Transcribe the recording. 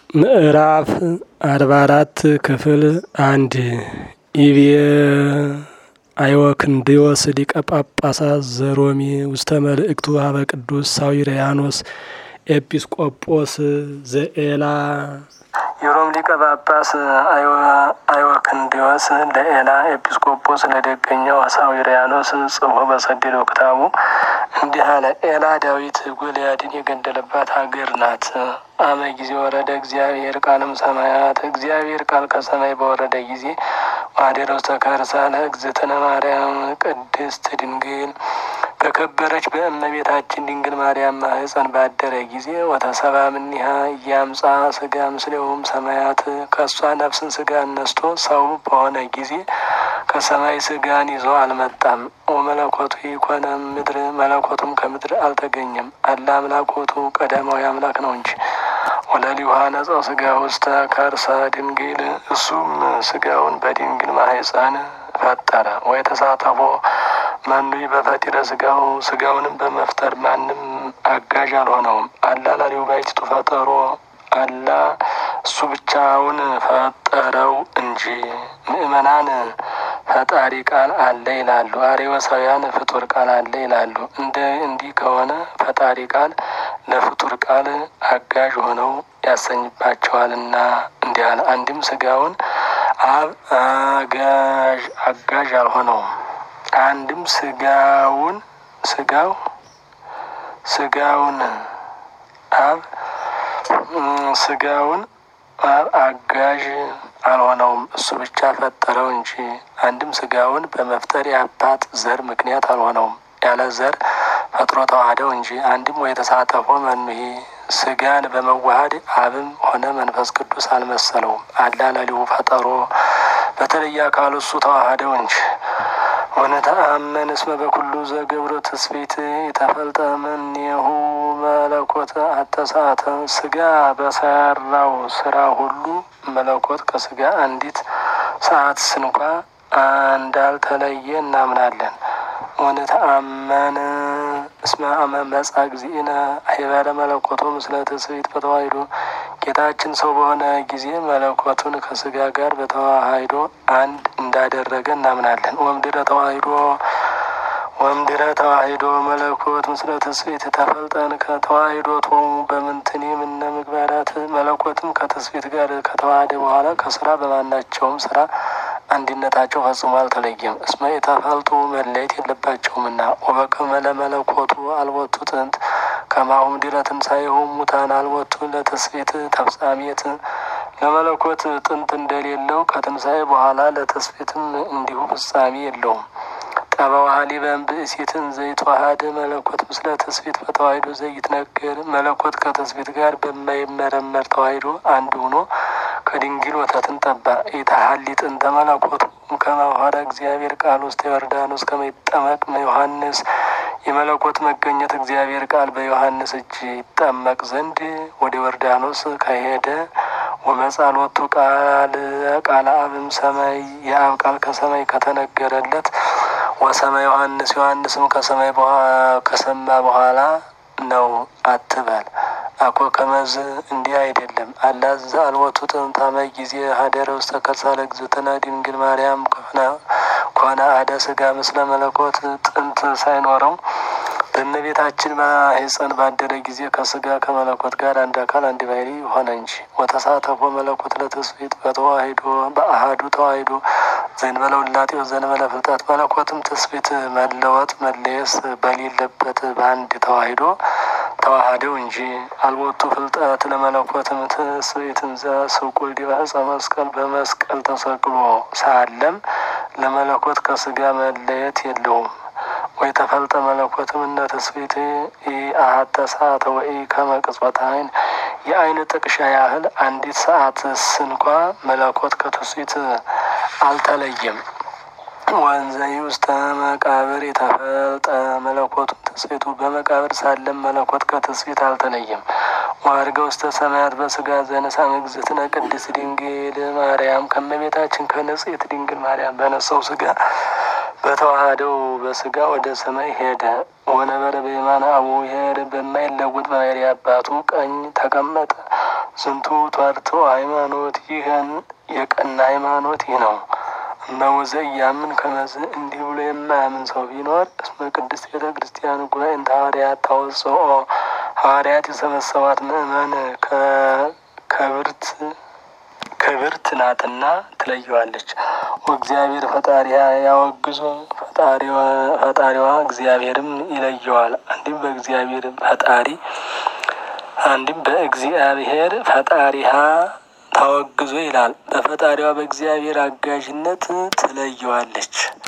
ምዕራፍ አርባ አራት ክፍል አንድ ኢቤ አይወክንድዮስ ሊቀ ጳጳሳት ዘሮሚ ውስተ መልእክቱ ሀበ ቅዱስ ሳዊርያኖስ ኤጲስቆጶስ ዘኤላ የሮም ሊቀ ጳጳስ አይወክንዲዮስ ለኤላ ኤጲስቆጶስ ለደገኛው ሳዊርያኖስ ጽፎ በሰደደው ክታቡ እንዲህ አለ። ኤላ ዳዊት ጎልያድን የገደለባት ሀገር ናት። አመ ጊዜ ወረደ እግዚአብሔር ቃልም ሰማያት እግዚአብሔር ቃል ከሰማይ በወረደ ጊዜ ማደረ ውስተ ከርሳ ለእግዝእትነ ማርያም ቅድስት ድንግል በከበረች በእመቤታችን ድንግል ማርያም ማህፀን ባደረ ጊዜ ወተሰባ ምኒሃ እያምጻ ስጋ ምስሌውም ሰማያት ከእሷ ነፍስን ስጋ ነስቶ ሰው በሆነ ጊዜ ከሰማይ ስጋን ይዞ አልመጣም። ወመለኮቱ ይኮነ ምድር መለኮቱም ከምድር አልተገኘም። አላ አምላኮቱ ቀዳማዊ አምላክ ነው እንጂ ወለሊሁ ነጸው ስጋ ውስተ ከርሰ ድንግል እሱም ስጋውን በድንግል ማህፀን ፈጠረ። ወይ ተሳተፎ መኑ በፈጢረ ስጋው ስጋውንም በመፍጠር ማንም አጋዥ አልሆነውም። አላ ላሊሁ ባሕቲቱ ፈጠሮ አላ እሱ ብቻውን ፈጠረው እንጂ። ምእመናን ፈጣሪ ቃል አለ ይላሉ፣ አሬወሳውያን ፍጡር ቃል አለ ይላሉ። እንደ እንዲህ ከሆነ ፈጣሪ ቃል ለፍጡር ቃል አጋዥ ሆነው ያሰኝባቸዋልና እንዲህ አለ። አንድም ስጋውን አብ አጋዥ አጋዥ አልሆነውም። አንድም ስጋውን ስጋው ስጋውን አብ ስጋውን አብ አጋዥ አልሆነውም እሱ ብቻ ፈጠረው እንጂ። አንድም ስጋውን በመፍጠር የአባት ዘር ምክንያት አልሆነውም ያለ ዘር ፈጥሮ ተዋህደው እንጂ። አንድም ወይ ተሳተፎ መኑሄ ስጋን በመዋሃድ አብም ሆነ መንፈስ ቅዱስ አልመሰለውም። አላ ለሊሁ ፈጠሮ በተለየ አካሉ እሱ ተዋህደው እንጂ። ወነተአመን እስመ በኩሉ ዘገብረ ትስብእት የተፈልጠ እምኔሁ መለኮት አተሳተ ስጋ በሰራው ስራ ሁሉ መለኮት ከስጋ አንዲት ሰዓት ስንኳ እንዳልተለየ እናምናለን። ወነተአመን እስመ አመ መጻ እግዚእነ አይበረ መለኮቱ ምስለ ትስብእት በተዋሂዶ ጌታችን ሰው በሆነ ጊዜ መለኮቱን ከስጋ ጋር በተዋሂዶ አንድ እንዳደረገ እናምናለን። ወምድረ ተዋሂዶ ወምድረ ተዋሂዶ መለኮት ምስለ ትስብእት ተፈልጠን ከተዋሂዶ ቶሙ በምንትኒ ምነ ምግባራት መለኮትም ከትስብእት ጋር ከተዋሃደ በኋላ ከስራ በማናቸውም ስራ አንድነታቸው ፈጽሞ አልተለየም። እስመ የተፈልጡ መለየት የለባቸውምና ወበከመ ለመለኮቱ አልወቱ ጥንት ከማሁም ድረ ትንሣኤሁ ሙታን አልወቱ ለትስብእት ተፍጻሜት ለመለኮት ጥንት እንደሌለው ከትንሣኤ በኋላ ለትስብእትም እንዲሁ ፍጻሜ የለውም። ጠበዋህሊ በእምብእሲትን ዘይተዋሃደ መለኮት ምስለ ትስብእት በተዋሂዶ ዘይትነገር መለኮት ከትስብእት ጋር በማይመረመር ተዋሂዶ አንድ ሆኖ ከድንግል ወተትን ጠባ ኢታሀሊ ጥንተ መለኮቱ ከመኋረ እግዚአብሔር ቃል ውስጥ ዮርዳኖስ ከመይጠመቅ ዮሐንስ የመለኮት መገኘት እግዚአብሔር ቃል በዮሐንስ እጅ ይጠመቅ ዘንድ ወደ ዮርዳኖስ ከሄደ ወመጻሎቱ ቃል ቃለ አብም ሰማይ የአብ ቃል ከሰማይ ከተነገረለት ወሰማ ዮሐንስ ዮሐንስም ከሰማይ ከሰማ በኋላ ነው አትበል። አኮ ከመዝ እንዲህ አይደለም። አላዘ አልወቱ ጥንታመ ጊዜ ሀደረ ውስተ ከርሳ ለእግዝእትነ ድንግል ማርያም ኮነ አደ ስጋ ምስለ መለኮት ጥንት ሳይኖረው በእመቤታችን ማኅፀን ባደረ ጊዜ ከስጋ ከመለኮት ጋር አንድ አካል አንድ ባሕሪ ሆነ እንጂ። ወተሳተፎ መለኮት ለትስብእት በተዋሂዶ በአሃዱ ተዋሂዶ ዘእንበለ ውላጤ ዘእንበለ ፍልጠት መለኮትም ትስብእት መለወጥ መለየስ በሌለበት በአንድ ተዋሂዶ ተዋሃደው እንጂ። አልቦቱ ፍልጠት ለመለኮትም ትስብእትን ዘስቁል ዲበ ዕፀ መስቀል በመስቀል ተሰቅሎ ሳለም ለመለኮት ከስጋ መለየት የለውም። ወይ ተፈልጠ መለኮትም እነ ትስብእት አሐተ ሰዓተ ወይ ከመቅጽበት አይን የአይን ጥቅሻ ያህል አንዲት ሰዓት ስንኳ መለኮት ከትስብእት አልተለየም። ወንዘይ ውስተ መቃብር የተፈልጠ መለኮቱም ትስብእቱ በመቃብር ሳለም መለኮት ከትስብእት አልተለየም። ዋርገ ውስተ ሰማያት በስጋ ዘነሳም እግዝእትነ ቅድስት ድንግል ማርያም ከመቤታችን ከንጽሕት ድንግል ማርያም በነሳው ስጋ በተዋህደው በስጋ ወደ ሰማይ ሄደ። ወነበረ በየማነ አቡሔር በማይለውጥ ባሕርይ አባቱ ቀኝ ተቀመጠ። ዝንቱ ተርቶ ሃይማኖት ይህን የቀና ሃይማኖት ይህ ነው። እመውዘ እያምን ከመዝ እንዲህ ብሎ የማያምን ሰው ቢኖር እስመ ቅድስት ቤተ ክርስቲያን ጉባኤ እንተ ሐዋርያት ታወጽኦ ሐዋርያት የሰበሰቧት ምእመን ከብርት ክብርት ናትና ትለየዋለች። ወእግዚአብሔር ፈጣሪያ ያወግዞ ፈጣሪዋ እግዚአብሔርም ይለየዋል። አንድም በእግዚአብሔር ፈጣሪ አንድም በእግዚአብሔር ፈጣሪሃ ታወግዞ ይላል። በፈጣሪዋ በእግዚአብሔር አጋዥነት ትለየዋለች።